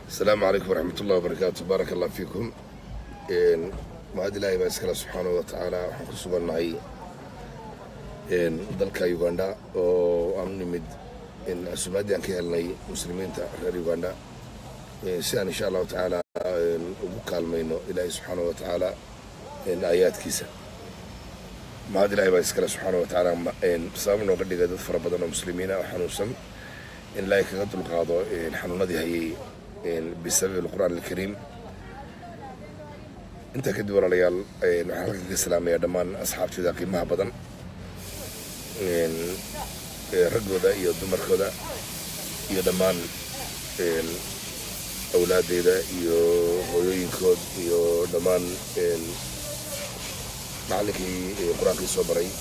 asalaamu calaykum waraxmat ullahi wabarakaatu baaraka allah fiikum mahad ilaahay baa iskale subxaanahu wa tacaala waxaan ku sugannahay dalka uganda oo aan nimid casuumaaddii aan ka helnay muslimiinta reer uganda si aan insha allahu tacaala ugu kaalmayno ilaahay subxaanahu wa tacaala aayaadkiisa mahad ilaahay baa iskale subxaanahu wa tacaala sabab nooga dhigay dad fara badan oo muslimiina oo xanuunsan in ilaahay kaga dulqaado xanuunadii hayay bisababi alqur'aan alkariim intaa kadib walaalayaal waxaan halkan ka salaamayaa dhammaan asxaabteeda qiimaha badan raggooda iyo dumarkooda iyo dhammaan awlaadeyda iyo hooyooyinkood iyo dhammaan macallinkii qur-aankii soo baray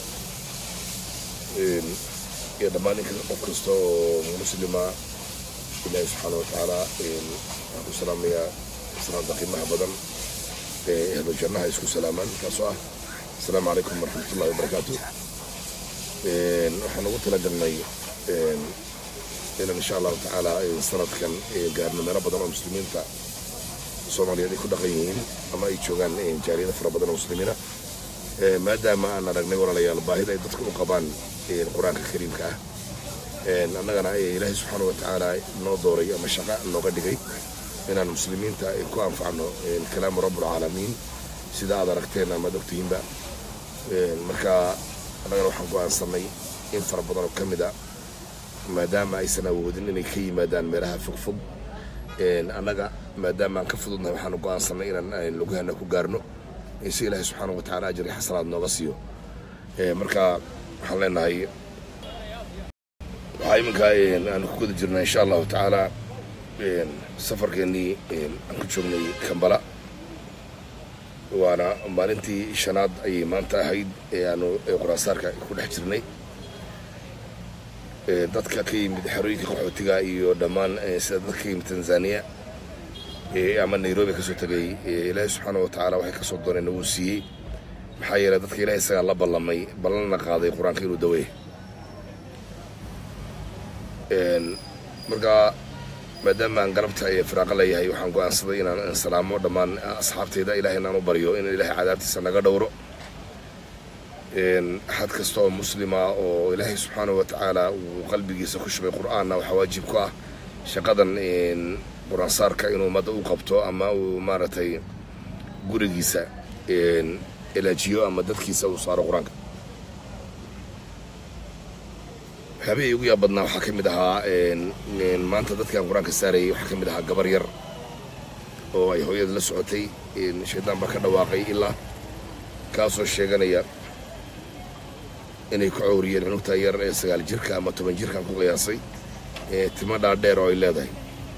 iyo dhammaan ninka qof kasta oo muslima ilaahi subxaana wa tacaala waxaan ku salaamayaa salaamta qiimaha badan ee ehlu jannaha isku salaamaan kaasoo ah asalaamu calaykum waraxmatullahi wabarakaatu waxaan ugu talagalnay inaan insha allahu tacaala sanadkan gaarno meelo badan oo muslimiinta soomaaliyeed ay ku dhaqan yihiin ama ay joogaan jaaliyada fara badan oo muslimiina maadaama aan aragnay walaalayaal baahida ay dadku u qabaan qur-aanka kariimka ah annagana ilaahay subxaana wa tacaala noo dooray ama shaqa nooga dhigay inaan muslimiinta ku anfacno kalaamu rabbulcaalamiin sida aad aragteen amaad ogtihiinba marka annagana waxaan go-aansanay in fara badan oo ka mid a maadaama aysan awoodin inay ka yimaadaan meelaha fogfog annaga maadaama aan ka fududnahay waxaanu go-aansanay inaan lugahana ku gaarno si ilaahay subxaana wa tacala ajri xasanaad nooga siiyo marka waxaan leenahay waxaa iminka aanu ku guda jirnaa insha allahu tacaala safarkeennii aan ku joognay kambala waana maalintii shanaad ayay maanta ahayd ee aanu quraansaarka ku dhex jirnay dadka ka yimid xerooyinka qaxootiga iyo dhammaan sida dadka ka yimid tanzaniya ama nairobi kasoo tegay ilaahay subxaana wa tacaala waxay kasoo dooneen wuu siiyey maxaa yeeley dadka ilahay isagaa la ballamay ballanna qaaday qur-aanka inuu daweey marka maadaama aan galabta ee firaaqa leeyahay waxaan go-aansaday inaan salaamo dhammaan asxaabteyda ilahay inaan u baryo in ilahay cadaabtiisa naga dhowro axad kasta oo muslima oo ilaahay subxaana wa tacaala uu qalbigiisa ku shubay qur-aanna waxaa waajib ku ah shaqadan qur-aansaarka inuu ummadda u qabto ama uu maaragtay gurigiisa elaajiyo ama dadkiisa uu saaro qur-aanka waxyaabihii ugu yaab badnaa waxaa ka mid ahaa maanta dadkaan qur-aanka saarayay waxaa ka mid ahaa gabar yar oo ay hooyada la socotay shaydaan baa ka dhawaaqay ilaa kaasoo sheeganaya inay ku cowriyeen cunugta yar ee sagaal jirka ama toban jirkaan ku qiyaasay timo dhaadheer oo ay leedahay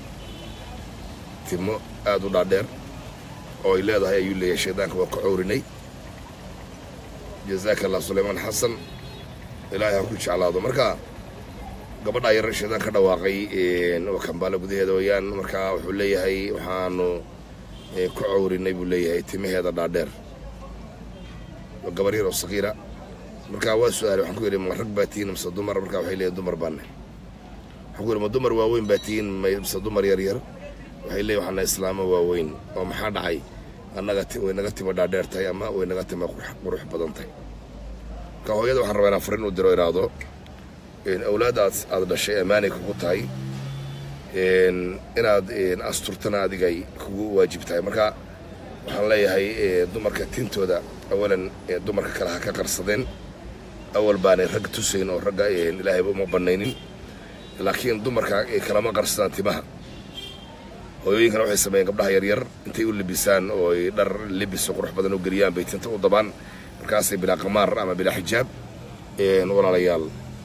timo aada u dhaadheer oo ay leedahay ayuu leeyahay shaydaanka waa ku cowrinay jazaaka allah sulaymaan xasan ilaahay ha ku jeclaado marka gabadhaa yar shaydaan ka dhawaaqay oo kambaala gudaheeda wayaan markaa wuxuu leeyahay waxaanu ku cowrinay buu leeyahay timaheeda dhaadheer gabar yar oo sakiira markaa waa su-aalay waxaan ku yidhi ma rag baa tihiin mise dumar markaa waxay leeyihin dumar baane waxaan ku yidhi ma dumar waaweyn baa tihiin mise dumar yar yar waxay leeyihin waxaana islaamo waaweyn oo maxaa dhacay annaga way naga timo dhaadheer tahay ama way naga timo qurux badan tahay marka hooyada waxaan rabaa inaan farin u diro iraahdo awlaaddaas aad dhashay ammaanay kugu tahay inaad asturtana adigay kugu waajib tahay marka waxaan leeyahay dumarka tintooda awalan dumarka kale ha ka qarsadeen awal baanay rag tusayn oo ragga ilaahayba uma bannaynin laakiin dumarka kalama qarsadaan timaha hooyooyinkana waxay sameeyeen gabdhaha yaryar intay u libisaan oo ay dhar libiso qurux badan u geliyaan bay tinta u dabaan markaasay bilaa qamaar ama bilaa xijaab walaalayaal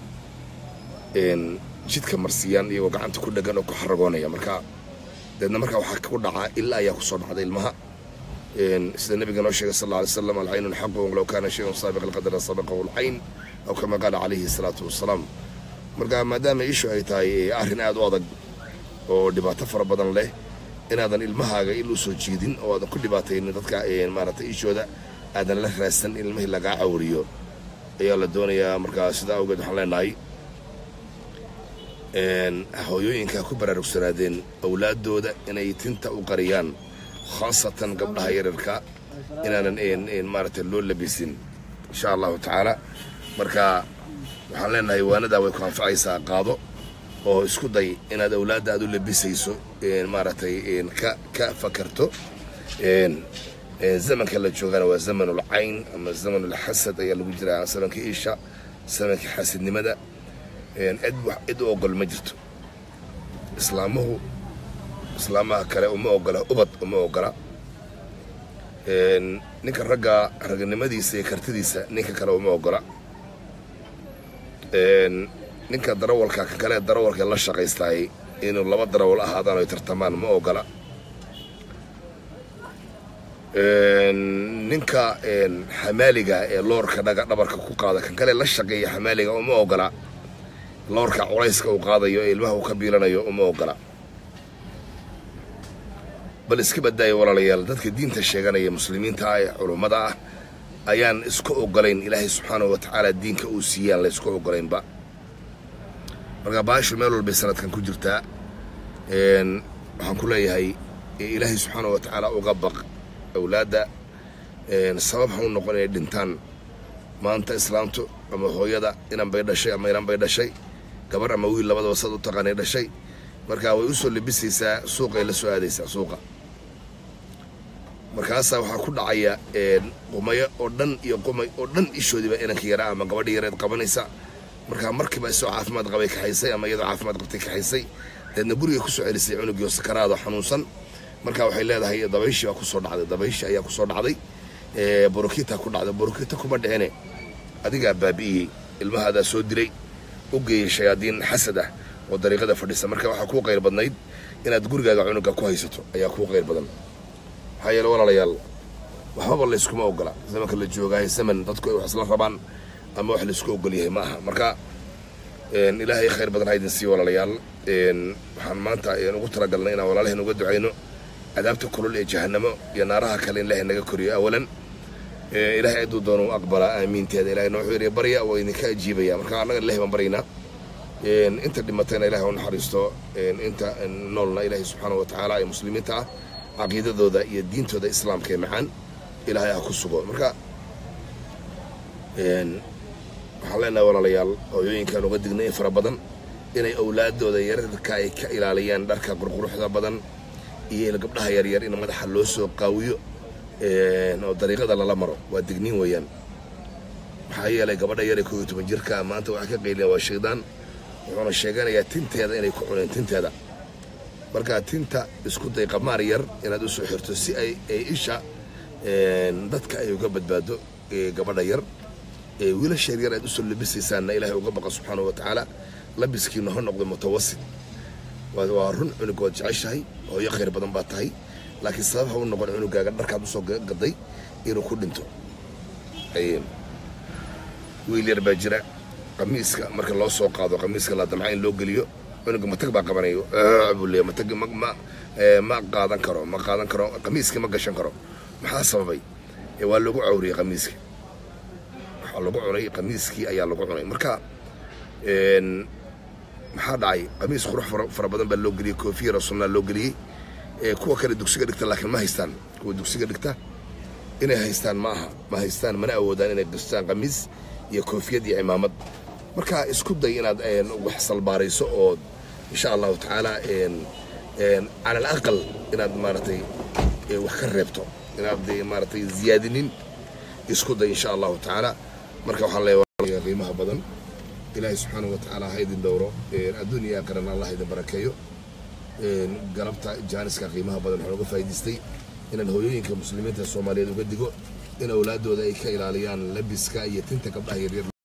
jidka marsiiyaan iyagoo gacanta ku dhegan oo ku xaragoonaya marka deedna markaa waxaa ku dhacaa ilaa ayaa kusoo dhacday ilmaha sida nabiga noo sheegay sal alla alay slam alcaynu xaqun low kaana shayun saabiq alqadara sabaqahu alcayn aw kama qaala calayhi salaatu wasalaam marka maadaama ishu ay tahay arrin aada u adag oo dhibaato fara badan leh inaadan ilmahaaga il u soo jiidin oo aadan ku dhibaataynin dadka maaragtay ishooda aadan la raadsan in ilmihii lagaa cawriyo ayaa la doonayaa markaa sidaa awgeed waxaan leenahay hooyooyinka ku baraarugsanaadeen awlaaddooda inay tinta u qariyaan khaasatan gabdhaha yararka inaanan maaragtay loo labisin insha allahu tacaala marka waxaan leenahay waanadaa way ku anfacaysaa qaado oo isku day inaad awlaadda aad u labisayso maaragtay ka ka fakarto zamanka la joogana waa zamanul cayn ama zamanul xasad ayaa lagu jiraa zamankii isha zamankii xasidnimada cid wax cid u ogol ma jirto islaamuhu islaamaha kale uma ogola ubad uma ogola ninka ragga raganimadiisa iyo kartidiisa ninka kale uma ogola ninka darawalka ka kale darawalka la shaqaystaay inuu laba darawal ahaadaan ay tartamaan ma ogola ninka xamaaliga ee loorka dhaga dhabarka ku qaada kan kale la shaqeeya xamaaliga uma ogola loorka culayska uu qaadayo ee ilmaha uu ka biilanayo uma ogola bal iska badaayo walaalayaal dadka diinta sheeganaya muslimiinta ah ee culummada ah ayaan isku ogolayn ilaahay subxaanahu wa tacaala diinka uu siiyaan la ysku ogolaynba marka baashu meel walbay sanadkan ku jirtaa waxaan ku leeyahay ilaahay subxaanahu wa tacaala uga baq awlaadda sabab ha u noqon inay dhintaan maanta islaamtu ama hooyada inan bay dhashay ama inan bay dhashay gabar ama wiil labadaba sad u taqaanay dhashay marka way u soo labisaysaa suuqay la soo aadaysaa suuqa markaasaa waxaa ku dhacaya qumayo oo dhan iyo qumay oo dhan ishoodiiba inanka yaraa ama gabadha yareed qabanaysa markaa markiiba isoo caafimaad qabay kaxaysay ama iyadoo caafimaad qabtay kaxaysay deedna guriga kusoo celisay cunugiio sakaraado xanuunsan marka waxay leedahay dabayshii baa kusoo dhacday dabayshii ayaa kusoo dhacday borokita ku dhacday borokita kuma dhicine adigaa baabi'iyey ilmahaadaa soo dilay u geeyey shayaadiin xasad ah oo dariiqada fadhisa marka waxaa kuu qayr badnayd inaad gurigaaga cunuga ku haysato ayaa kuu qayr badan maxaa yeele walaalayaal waxbaba layskuma ogola zamanka la joogaayo zaman dadku ay wax isla rabaan ama wax laysku ogol yahay ma aha marka ilaahay khayr badan ha idin siiyo walaalayaal waxaan maanta ugu talagalnay inaan walaalaheen uga ducayno cadaabta kulul ee jahanamo iyo naaraha kale in ilaahay naga koriyo awalan ilaahay ciduu doono u aqbalaa aamiinteeda ilahayna wuxuu yidhi barya waa idinka ajiibaya marka annaga ilahay baan baryaynaa inta dhimatayna ilahay u naxariisto inta noolna ilaahay subxaanahu wa tacaala ee muslimiinta ah caqiidadooda iyo diintooda islaamka ee macaan ilaahay ha ku sugo marka waxaan leenahay walaalayaal hooyooyinkaan uga dignay in fara badan inay awlaadooda yararka ay ka ilaaliyaan dharka qurquruxda badan iyo gabdhaha yaryar in madaxa loo soo qaawiyo oo dariiqada lala maro waa digniin weeyaan maxaa yeelay gabadha yar ee koo iyo toban jirka maanta waxaa ka qayliyan waa shaydaan wuxuuna sheeganayaa tinteeda inay ku cuneen tinteeda markaa tinta isku day qamaar yar inaad u soo xirto si ay ay isha dadka ay uga badbaado gabadha yar wiilasha yaryar aad usoo labisaysaanna ilaahay uga baqa subxaanahu wa tacaala labiskiina ha noqdo mutawasit waa run cunug waad jeceshahay hooyo khayr badan baa tahay laakiin sabab ha u noqon cunugaaga dharkaad usoo gaday inuu ku dhinto wiil yar baa jira qamiiska marka loo soo qaado qamiiska la damca in loo geliyo cunuga matag baa qabanayo buu leeya matag ma ma qaadan karo ma qaadan karo qamiiskii ma gashan karo maxaa sababay waa lagu cawriyey qamiiskii waxaa lagu cunay qamiiskii ayaa lagu cunay marka maxaa dhacay qamiis qurux fara badan baa loo geliyey koofiya rasuulna loo geliyey kuwa kale dugsiga dhigta laakiin ma haystaan kuwa dugsiga dhigta inay haystaan ma aha ma haystaan mana awoodaan inay gastaan qamiis iyo koofiyad iyo cimaamad marka isku day inaad wax salbaarayso oo insha allahu tacaala cala alaqal inaad maaragtay wax ka reebto inaad maaragtay ziyaadinin isku day insha allahu tacaala marka waxaan leeyahay qiimaha badan ilaahay subxaanahu wa tacaala ha idin dhowro adduun iyo aakhirana allah idin barakeeyo galabta jaaniska qiimaha badan waxaan uga faa'idaystay inaan hooyooyinka muslimiinta soomaaliyeed uga digo in awlaadooda ay ka ilaaliyaan labiska iyo tinta gabdhaha yaryar